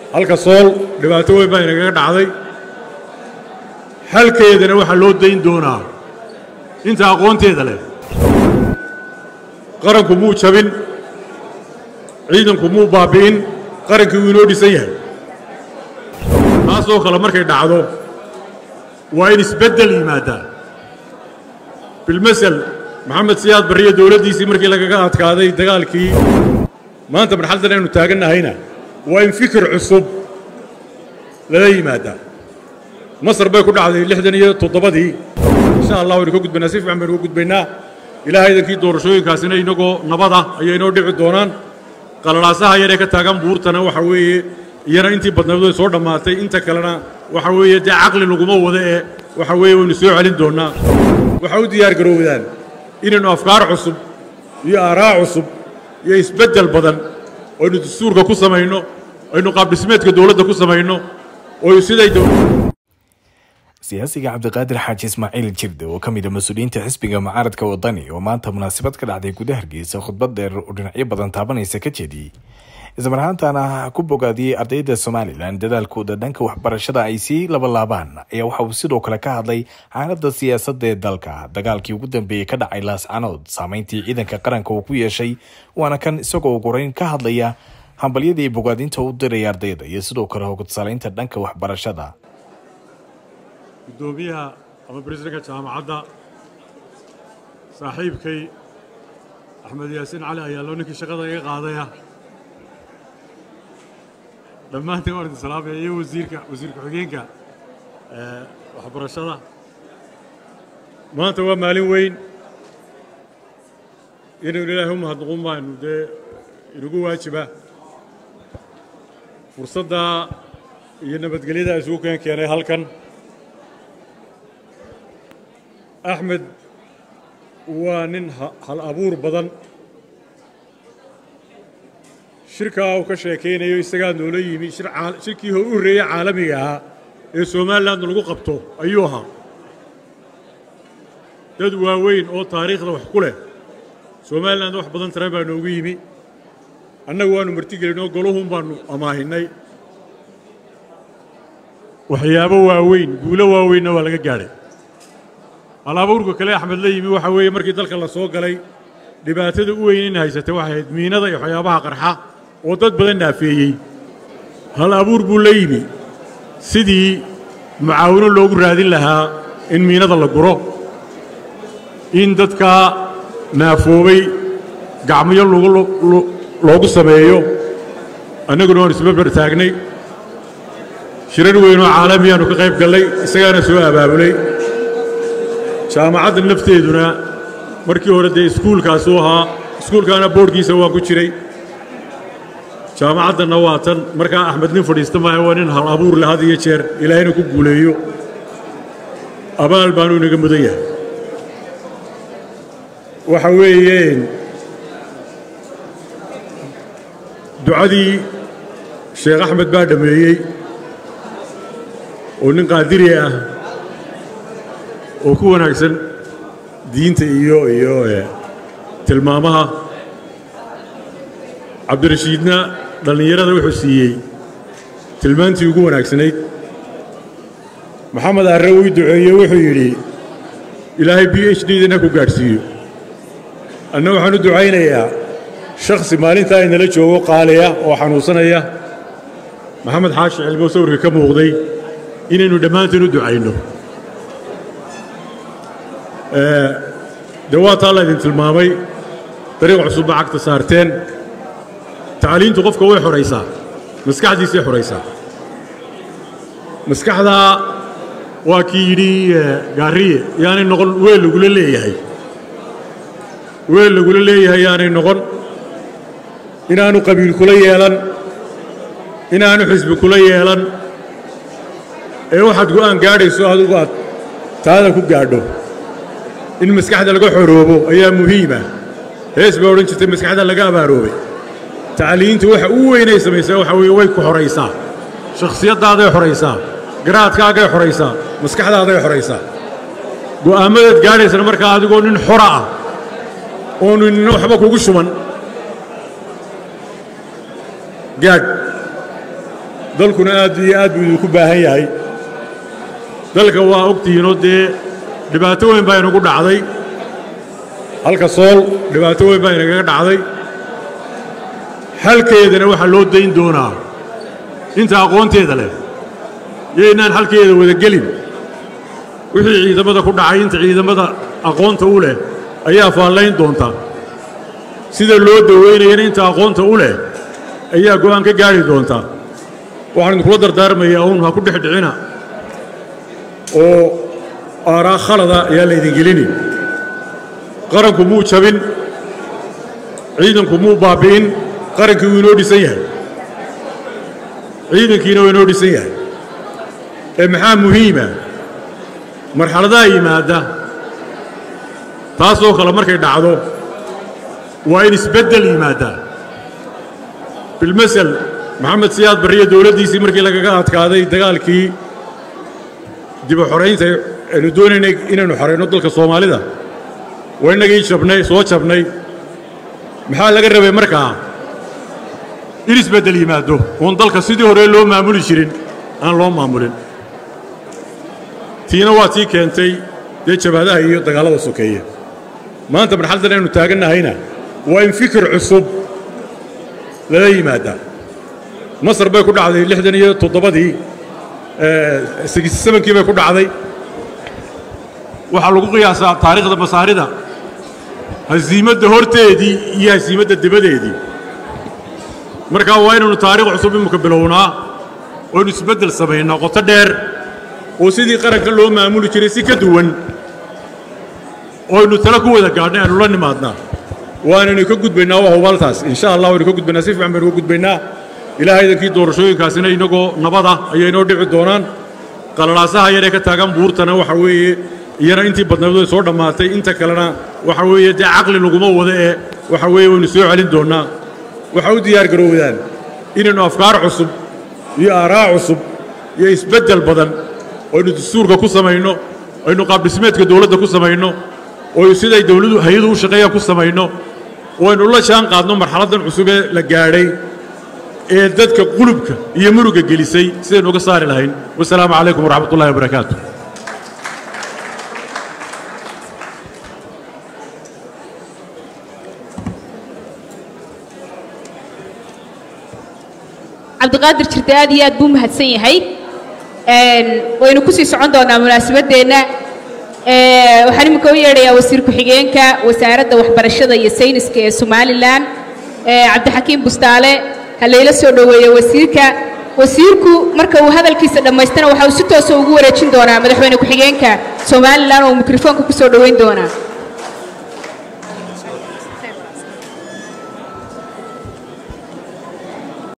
halka sool dhibaato weyn baa inagaga dhacday xalkeedana waxaa loo dayn doonaa inta aqoonteeda leh qaranku muu jabin ciidanku muu baabbi'in qarankii wuu inoo dhisan yahay taasoo kale markay dhacdo waa in isbeddel yimaaddaa bilmasel maxamed siyaad barriyo dowladdiisii markii lagaga adkaaday dagaalkii maanta marxaldan aynu taagannahayna waa in fikir cusub lala yimaaddaa masar bay ku dhacday lixdan iyo toddobadii insha allah waynu ka gudbaynaa si fiican baynu ka gudbaynaa ilaahay idankii doorashooyinkaasina inagoo nabad ah ayay inoo dhici doonaan qalalaasaha yaree ka taagan buurtana waxa weeye iyana intii badnayd way soo dhammaatay inta kalena waxa weeye dee caqli laguma wada ee waxa weeye waynu soo celin doonnaa waxaa u diyaar garoowdaan inaynu afkaar cusub iyo aaraa cusub iyo isbeddel badan aynu dastuurka ku samayno aynu qaabdhismeedka dowladda ku samayno oo siday siyaasiga cabdiqaadir xaaji ismaaciil jirde oo ka mid a mas-uuliyiinta xisbiga mucaaradka wadani oo maanta munaasabad ka dhacday gudaha hargeysa khudbad dheer oo dhinacyo badan taabanaysa ka jeediyey islamarhaantana ku bogaadiyey ardayda somalilan dadaalkooda dhanka waxbarashada ay sii labalaabaan ayaa waxa uu sidoo kale ka hadlay xaalada siyaasadda ee dalka dagaalkii ugu dambeeyey ka dhacay laascanood saameyntii ciidanka qaranka uu ku yeeshay waana kan isagoo goreyn ka hadlaya hambalyadii bogaadinta u diraya ardayda iyo sidoo kale hogadsalaynta dhanka waxbarashada guddoomiyaha ama bariisanka jaamacadda saaxiibkay axmed yaasiin cali ayaalo ninkii shaqada iga qaadaya dhammaantiin waan idin salaamaya iyo wasiirka wasiir ku-xigeenka waxbarashada maanta waa maalin weyn inaynu ilaahay u mahadnaqun baanu dee inagu waajiba fursadda iyo nabadgelyada isugu keen keenay halkan axmed waa nin hal abuur badan shirkaa uu ka sheekaynayo isagaa noola yimi shirkii hor u horreeyey caalamiga ahaa ee somalilan lagu qabto ayuu ahaa dad waaweyn oo taariikhda wax ku leh somalilan wax badan tare baa noogu yimi annagu waannu martigelinoo goluhun baannu amaahinnay waxyaabo waaweyn guulo waaweynna waa laga gaadhay halabuurka kale axmed la yimi waxa weeye markii dalka la soo galay dhibaatada u weyn in haysatay waxay ahayd miinada iyo waxyaabaha qarxa oo dad badan naafeeyey hal abuur buu la yimi sidii mucaawino loogu raadin lahaa in miinada la guro in dadkaa naafoobay gacmiyo loogu sameeyo annaguna waan isbabar taagnay shirar weynoo caalamiyaannu ka qayb gallay isagaana soo abaabulay jaamacadda nafteeduna markii hore dee iskuulkaasuu ahaa iskuulkaana boodhkiisa waa ku jiray jaamacaddanna waa tan markaa axmed nin fadhiista maaha waa nin hal abuur le had iyo jeer ilaahayna ku guuleeyo abaal baanuu inaga mudan yahay waxa weeyeen ducadii sheekh axmed baa dhammeeyey oo nin qaadiri ah oo ku wanaagsan diinta iyo iyo tilmaamaha cabdirashiidna dhallinyarada wuxuu siiyey tilmaantii ugu wanaagsanayd maxamed arre uu duceeye wuxuu yidhi ilaahay b h dna ku gaadhsiiyo anna waxaan u ducaynayaa shakhsi maalintaa inala joogo qaaliya oo xanuunsanaya maxamed xaashi cilmo sawirka ka muuqday inaynu dhammaanteen u ducayno dee waa taa laydin tilmaamay dariiq cusubba cagta saarteen tacliintu qofka way xoraysaa maskaxdiisay xoraysaa maskaxdaa waa kii yidhi gaariye yaanay noqon weel lagula leeyahay weel lagula leeyahay yaanay noqon inaanu qabiil kula yeelan inaanu xisbi kula yeelan ee waxaad go'aan gaadhayso adigu aad taada ku gaadho in maskaxda laga xoroobo ayaa muhiima hees baa odhan jirtay maskaxda laga abaaroobay tacliintu waxa u weynay samaysaa waxa weeye way ku xoraysaa shakhsiyaddaadaay xoraysaa garaadkaagay xoraysaa maskaxdaaday xoraysaa go'aammadaad gaadhaysana markaa adigoo nin xora ah oonu nina waxba kugu shuban gaadh dalkuna aad iyo aad buu idinku baahan yahay dalka waa ogtihiinoo dee dhibaato weyn baa inagu dhacday halka sool dhibaato weyn baa inagaga dhacday xalkeedana waxaa loo dayn doonaa inta aqoonteeda leh yaynaan xalkeeda wada gelin wixii ciidamada ku dhacay inta ciidamada aqoonta u leh ayaa faallayn doonta sida loo daweynayana inta aqoonta u leh ayaa go'aan ka gaari doonta waxaan idinkula dardaarmayaa uun ha ku dhex dhicina oo aaraa khalada ayaa laydin gelini qaranku muu jabin ciidanku muu baabbi'in qarankii wuu inoo dhisan yahay ciidankiina waa inoo dhisan yahay ee maxaa muhiima marxaladaha yimaadda taasoo kale markay dhacdo waa in isbeddel yimaaddaa bilmasel maxamed siyaad barriyo dowladdiisii markii lagaga adkaaday dagaalkii dibu xoraynta aynu doonaynay inaynu xorayno dalka soomaalida waa innagii jabnay soo jabnay maxaa laga rabay markaa in isbeddel yimaaddo oon dalka sidii hore loo maamuli jirin aan loo maamulin tiina waa tii keentay dee jabhadaha iyo dagaallada sokeeye maanta marxaldan aynu taagannahayna waa in fikir cusub lala yimaaddaa masar bay ku dhacday lixdan iyo toddobadii sebankii bay ku dhacday waxaa lagu qiyaasaa taariikhda masaarida hasiimadda horteedii iyo hasiimadda debadeedii markaa waa inaynu taariikh cusub imika bilownaa oo ynu isbeddel samaynaa qoto dheer oo sidii qaranka loo maamuli jiray si ka duwan oo aynu tala ku wada gaadhnay aynu la nimaadnaa waanaynu ka gudbaynaa waa hubaaltaas insha allah waynu ka gudbaynaa si fiican baynu ka gudbaynaa ilaahay idankii doorashooyinkaasina inagoo nabada ayay inoo dhici doonaan qalalaasaha yaree ka taagan buurtana waxa weeye iyana intii badnayd way soo dhammaatay inta kalena waxa weeye dee caqli laguma wada ee waxa weeye waynu soo celin doonnaa waxa u diyaar garoowdaan inaynu afkaar cusub iyo aaraa cusub iyo isbeddel badan aynu dastuurka ku samayno aynu qaabdhismeedka dowladda ku samayno oo siday dowladu hay-adu u shaqeeyaan ku samayno oo aynu la jaan qaadno marxaladdan cusub ee la gaadhay ee dadka qulubka iyo muruga gelisay sidaynu uga saari lahayn wasalaamu calaykum waraxmat ullahi wabarakaatu cabdiqaadir jirte aad iyo aad buu mahadsan yahay waynu kusii socon doonaa munaasabadeenna waxaan imika u yeedhayaa wasiir ku-xigeenka wasaaradda waxbarashada iyo sayniska ee somalilan cabdixakiim bustaale ha layla soo dhoweeyo wasiirka wasiirku marka uu hadalkiisa dhammaystana waxa uu si toosa ugu wareejin doonaa madaxweyne ku-xigeenka somalilan oo mikrofoonka ku soo dhoweyn doonaa